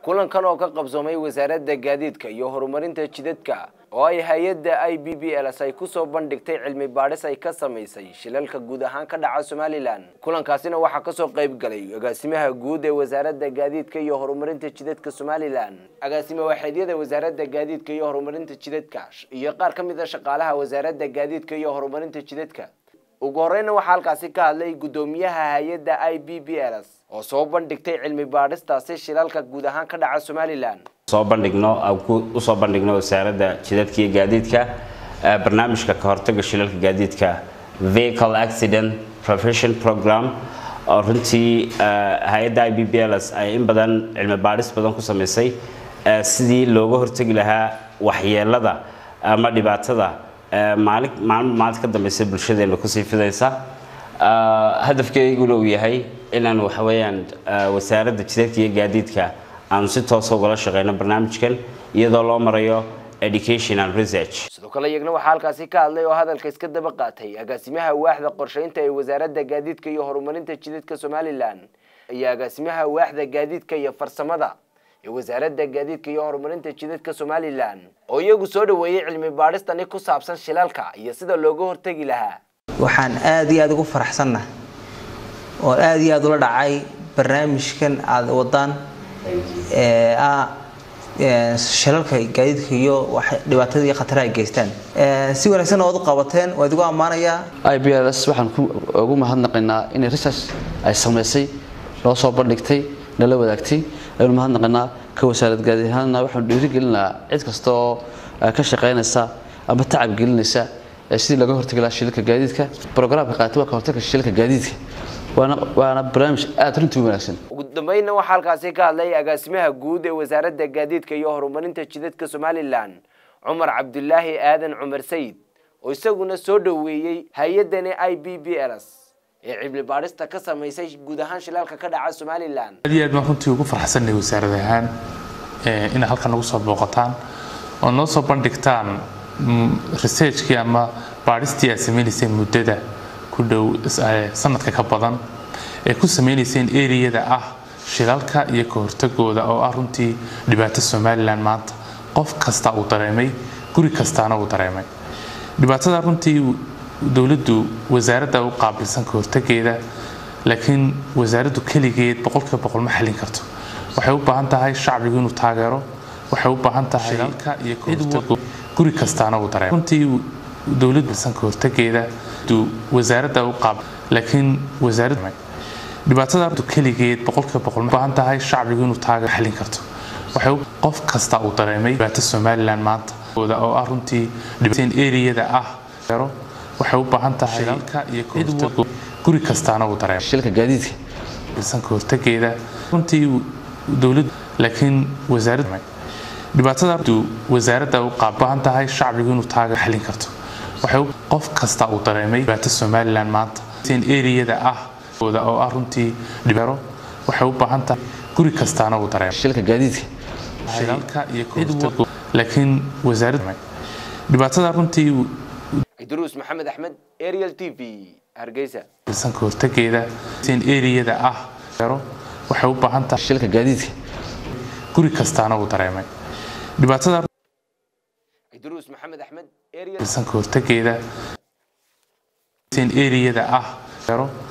kulankan oo ka qabsoomay wasaaradda gaadiidka iyo horumarinta jidadka oo ay hay-adda i b b ls ay kusoo bandhigtay cilmi baadhis ay ka samaysay shilalka guud ahaan ka dhaca somalilan kulankaasina waxaa kasoo qayb galay agaasimaha guud ee wasaaradda gaadiidka iyo horumarinta jidadka somalilan agaasime waxeedyada wasaaradda gaadiidka iyo horumarinta jidadka iyo qaar ka mid a shaqaalaha wasaaradda gaadiidka iyo horumarinta jidadka ugu horeyna waxaa halkaasi ka hadlay guddoomiyaha hay-adda i b b ls oo soo bandhigtay cilmi baadhistaasi shilalka guud ahaan ka dhaca somalilan soo bandhigno usoo bandhigno wasaaradda jidadka iyo gaadiidka barnaamijka ka hortaga shilalka gaadiidka vehicle accident prevention program oo runtii hay-adda i b b ls ay in badan cilmi baadhis badan ku samaysay sidii looga hortegi lahaa waxyeelada ama dhibaatada maalin maalmo maalinta ka dambeysa bulshadeena kusii fidaysa hadafkeyguna uu yahay inaan waxaweyaan wasaaradda jidadka iyo gaadiidka aanu si toosa ugala shaqeyno barnaamijkan iyadoo loo marayo education and research sidoo kale iyagna waxaa halkaasi ka hadlay oo hadalka iska daba qaatay agaasimaha waaxda qorsheynta ee wasaaradda gaadiidka iyo horumarinta jidadka somalilan iyo agaasimaha waaxda gaadiidka iyo farsamada ee wasaaradda gaadiidka iyo horumarinta jidadka somalilan oo iyagu soo dhaweeyey cilmi baadhistani ku saabsan shilalka iyo sida looga hortegi lahaa waxaan aada iyo aada ugu faraxsannahay oo aada iyo aada ula dhacay barnaamijkan aada wadaan ee ah shilalka gaadiidka iyo dhibaatada iyo khataraha ay geystaan si wanaagsan ood u qabateen waa idigu ammaanayaa i b l s waxaan ugu mahadnaqaynaa inay research ay samaysay loo soo bandhigtay nala wadaagtay aynu mahadnaqaynaa ka wasaarad gaadiid ahaanna waxaanu dhiirigelinaa cid kasta oo ka shaqaynaysa ama tacab gelinaysa sidii laga hortagi lahaa shilalka gaadiidka brograamka qaatay waa ka hortagga shilalka gaadiidka waana waana barnaamij aada runtii wanaagsan ugu dambeynna waxaa halkaasi ka hadlay agaasimaha guud ee wasaaradda gaadiidka iyo horumarinta jidadka somalilan cumar cabdulaahi aadan cumar sayid oo isaguna soo dhoweeyey hay-addani i b b ls ee cibli baadhista ka samaysay guud ahaan shilaalka ka dhaca somalilan aad iyo aad baan runtii ugu farxsanay wasaarad ahaan inaad halkan nagu soo booqataan oo noo soo bandhigtaan researchkii ama baadhistii aad sameynayseen muddada ku dhow sanadka ka badan ee ku sameynayseen eriyada ah shilalka iyo ka hortagooda oo ah runtii dhibaato somalilan maanta qof kasta uu dareemay guri kastaana uu dareemay dhibaatada runtii dowladdu wasaaradda u qaabilsan ka hortageeda laakiin wasaaraddu keligeed boqolkiiba boqol ma xallin karto waxay u baahan tahay shacbigu inuu taageero waxay u baahan tahay shilalka iyo ka hortago guri kastaana uu dareemay runtii dowladdu bilsan ka hortageeda wasaaradda u qaab laakiin wasaaraddu dhibaatada keligeed boqolkiiba boqol ma baahan tahay shacbigu inuu taageero xallin karto waxay qof kasta uu dareemay dhibaato somalilan maanta oo ah runtii dhibaateen eriyada ah waxay u baahan tahay shilalka iyo ka hortago guri kastaana uu dareemay shilalka gaadiidka bilsan ka hortageeda runtii dowladdu laakiin wasaaraddu dhibaatada wasaaradda u qaab baahan tahay shacbigu inuu taageero xallin karto waxay qof kasta uu dareemay dhibaato somalilan maanta eriyada ah oo ah runtii dhibero waxay u baahan tahay guri kastaana uu dareemay shilalka gaadiidka shilalka iyo ka hortago laakiin wasaaraddu dhibaatada runtii idruus maxamed axmed ariel t v hargeysa bilsan ka hortageeda eriyada ah waxay u baahan tahay shilalka gaadiidka guri kastaana uu dareemay dhibaatada idruus maxamed axmed bilsan ka hortageeda eriyada ah